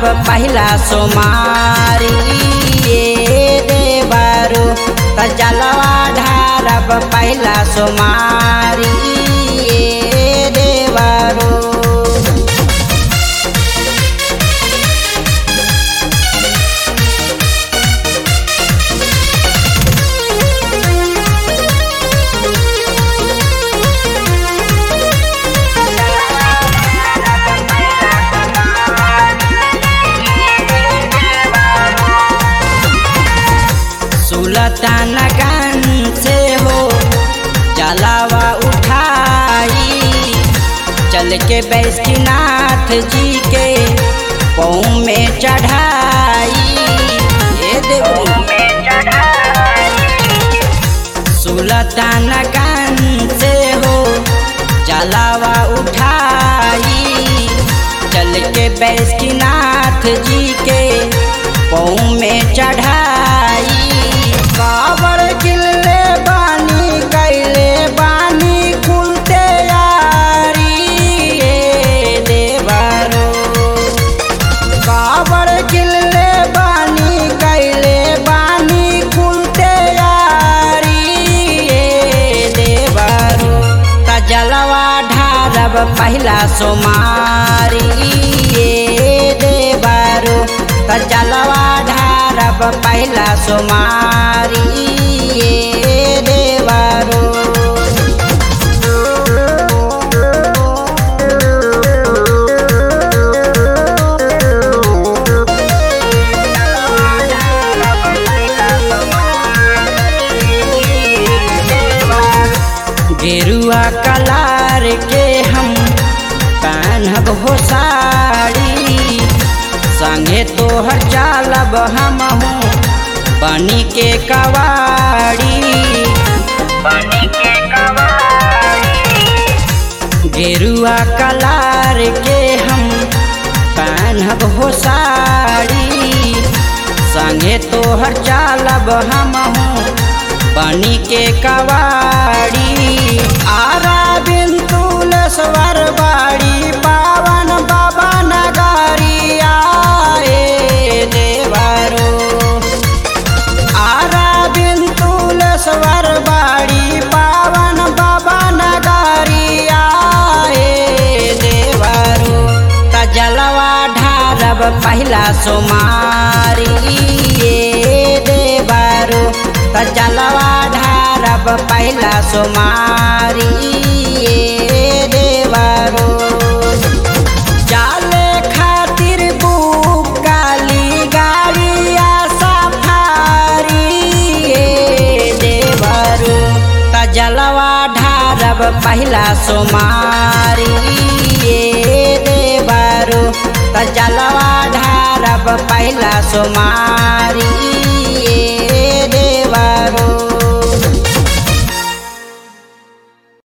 पहिला सोमारी ये देवरु त जलवा ढारब पहिला सोमारी ये देवरु सुलतान गन से हो जलावा उठाई चल के बैष्णनाथ जी के पौ में चढ़ाई ये देखो सुलतान गन से हो जलावा उठाई चल के बैष्णनाथ जी के पौ में चढ़ाई काबर किले बानी कैले बानी खुलते यारी ये देवरो काबर किले बानी कैले बानी खुलते यारी ये देवरो तजलवा ढारब पहिला सोमारी ये देवरो तजलवा ढारब पहिला सोमारी ये देवरो गेरुआ कलार के हम पहनब हो साड़ी संगे तोहर चालब हम बनी के कवाड़ी गेरुआ कलार के हम पहनब हो साड़ी संगे तोहर चालब हम बनी के कवाड़ी आरा बिन तुलसवर बाड़ी पावन बाबा नगारी आए देवरो आरा बिन तुलसवर बाड़ी पावन बाबा नगारी आए देवरो तजलवा ढारब पहिला सोमारी ये देवरो तजलवा ढारब पहिला सोमारी ये देवरो जाले खातिर बुक काली गाड़िया सफारी ये देवरो तजलवा ढारब पहिला सोमारी ये देवरो तजलवा ढारब पहिला सोमारी